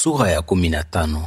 Sura ya kumi na tano.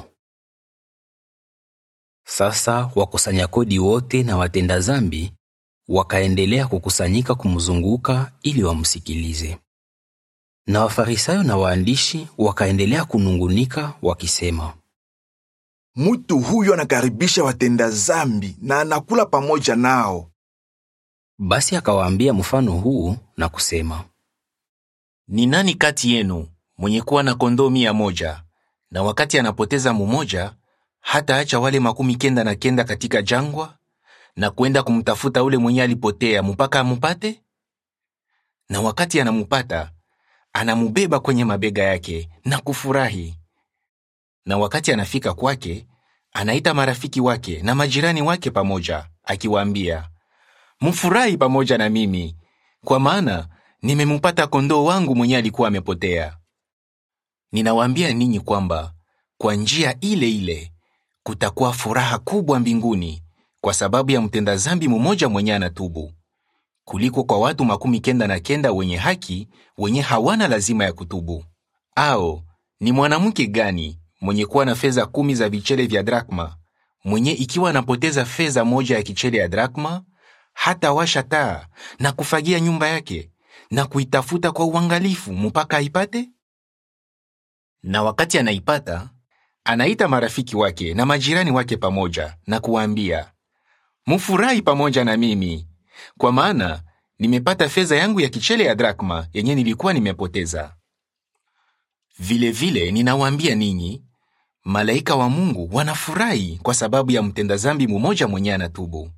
Sasa wakusanya kodi wote na watenda zambi wakaendelea kukusanyika kumzunguka ili wamsikilize. Na Wafarisayo na waandishi wakaendelea kunungunika wakisema, Mutu huyo anakaribisha watenda zambi na anakula pamoja nao. basi akawaambia mfano huu na kusema, Ni nani kati yenu mwenye kuwa na kondoo mia moja na wakati anapoteza mumoja hata acha wale makumi kenda na kenda katika jangwa na kwenda kumtafuta ule mwenye alipotea mpaka amupate? Na wakati anamupata anamubeba kwenye mabega yake na kufurahi. Na wakati anafika kwake anaita marafiki wake na majirani wake pamoja, akiwaambia, mfurahi pamoja na mimi, kwa maana nimemupata kondoo wangu mwenye alikuwa amepotea. Ninawaambia ninyi kwamba kwa njia ile ile kutakuwa furaha kubwa mbinguni kwa sababu ya mtenda zambi mmoja mwenye anatubu, kuliko kwa watu makumi kenda na kenda wenye haki wenye hawana lazima ya kutubu. Ao, ni mwanamke gani mwenye kuwa na fedha kumi za vichele vya drakma, mwenye ikiwa anapoteza fedha moja ya kichele ya drakma, hata washa taa na kufagia nyumba yake na kuitafuta kwa uangalifu mpaka aipate? Na wakati anaipata, anaita marafiki wake na majirani wake pamoja na kuwaambia, mufurahi pamoja na mimi, kwa maana nimepata fedha yangu ya kichele ya drakma yenye nilikuwa nimepoteza. Vilevile ninawaambia ninyi, malaika wa Mungu wanafurahi kwa sababu ya mtenda zambi mmoja mwenye anatubu.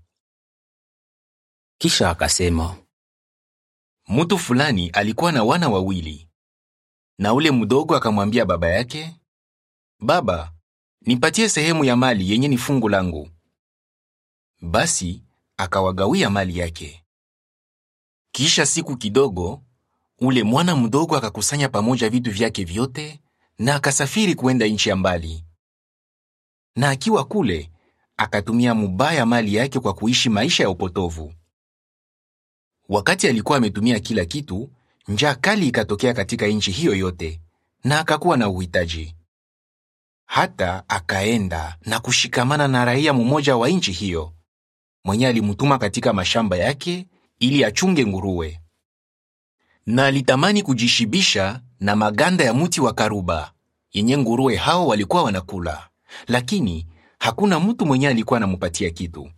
kisha akasema, Mtu fulani alikuwa na wana wawili, na ule mdogo akamwambia baba yake, Baba, nipatie sehemu ya mali yenye ni fungu langu. Basi akawagawia mali yake. Kisha siku kidogo, ule mwana mdogo akakusanya pamoja vitu vyake vyote na akasafiri kuenda nchi ya mbali. Na akiwa kule, akatumia mubaya mali yake kwa kuishi maisha ya upotovu. Wakati alikuwa ametumia kila kitu, njaa kali ikatokea katika nchi hiyo yote, na akakuwa na uhitaji. Hata akaenda na kushikamana na raia mmoja wa nchi hiyo, mwenye alimtuma katika mashamba yake ili achunge nguruwe. Na alitamani kujishibisha na maganda ya mti wa karuba yenye nguruwe hao walikuwa wanakula, lakini hakuna mtu mwenye alikuwa anamupatia kitu.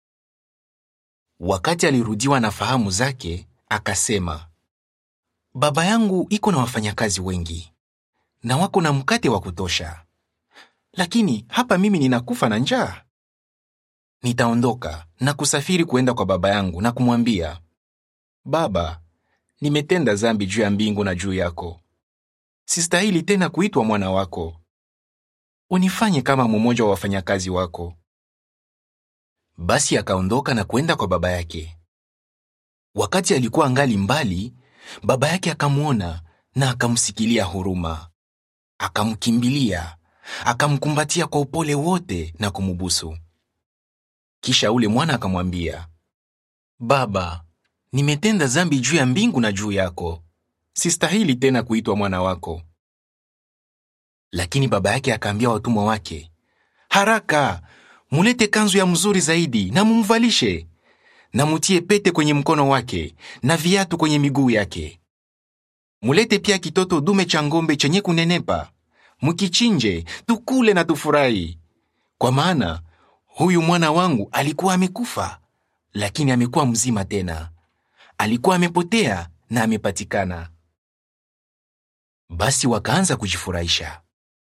Wakati alirudiwa na fahamu zake, akasema, baba yangu iko na wafanyakazi wengi na wako na mkate wa kutosha, lakini hapa mimi ninakufa na njaa. Nitaondoka na kusafiri kuenda kwa baba yangu na kumwambia, Baba, nimetenda zambi juu ya mbingu na juu yako, sistahili tena kuitwa mwana wako. Unifanye kama mmoja wa wafanyakazi wako. Basi akaondoka na kwenda kwa baba yake. Wakati alikuwa angali mbali, baba yake akamwona na akamsikilia huruma, akamkimbilia, akamkumbatia kwa upole wote na kumubusu. Kisha ule mwana akamwambia, Baba, nimetenda zambi juu ya mbingu na juu yako, sistahili tena kuitwa mwana wako. Lakini baba yake akaambia watumwa wake, haraka mulete kanzu ya mzuri zaidi na mumvalishe, na mutie pete kwenye mkono wake na viatu kwenye miguu yake. Mulete pia kitoto dume cha ng'ombe chenye kunenepa, mukichinje, tukule na tufurahi, kwa maana huyu mwana wangu alikuwa amekufa, lakini amekuwa mzima tena, alikuwa amepotea na amepatikana. Basi wakaanza kujifurahisha.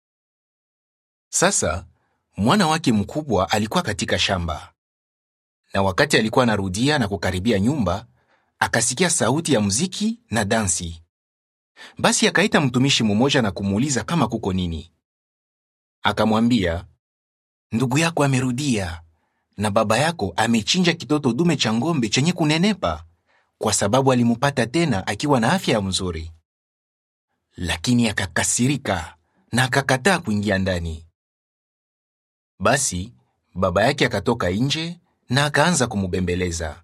Sasa mwana wake mkubwa alikuwa katika shamba, na wakati alikuwa anarudia na kukaribia nyumba, akasikia sauti ya muziki na dansi. Basi akaita mtumishi mmoja na kumuuliza kama kuko nini. Akamwambia, ndugu yako amerudia na baba yako amechinja kitoto dume cha ng'ombe chenye kunenepa, kwa sababu alimupata tena akiwa na afya mzuri. Lakini akakasirika na akakataa kuingia ndani. Basi baba yake akatoka nje na akaanza kumubembeleza.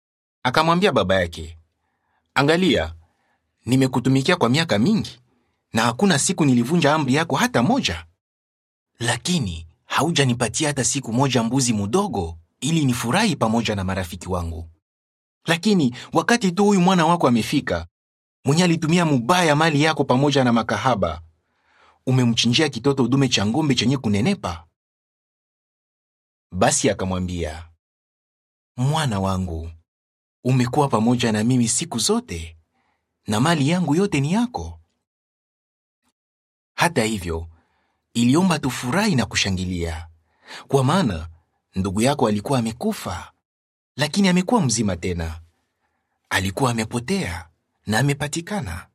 Akamwambia baba yake, angalia, nimekutumikia kwa miaka mingi na hakuna siku nilivunja amri yako hata moja. Lakini haujanipatia hata siku moja mbuzi mudogo ili nifurahi pamoja na marafiki wangu. Lakini wakati tu huyu mwana wako amefika, mwenye alitumia mubaya mali yako pamoja na makahaba, umemchinjia kitoto dume cha ng'ombe chenye kunenepa. Basi akamwambia, mwana wangu, umekuwa pamoja na mimi siku zote, na mali yangu yote ni yako. Hata hivyo, iliomba tufurahi na kushangilia, kwa maana ndugu yako alikuwa amekufa, lakini amekuwa mzima tena; alikuwa amepotea na amepatikana.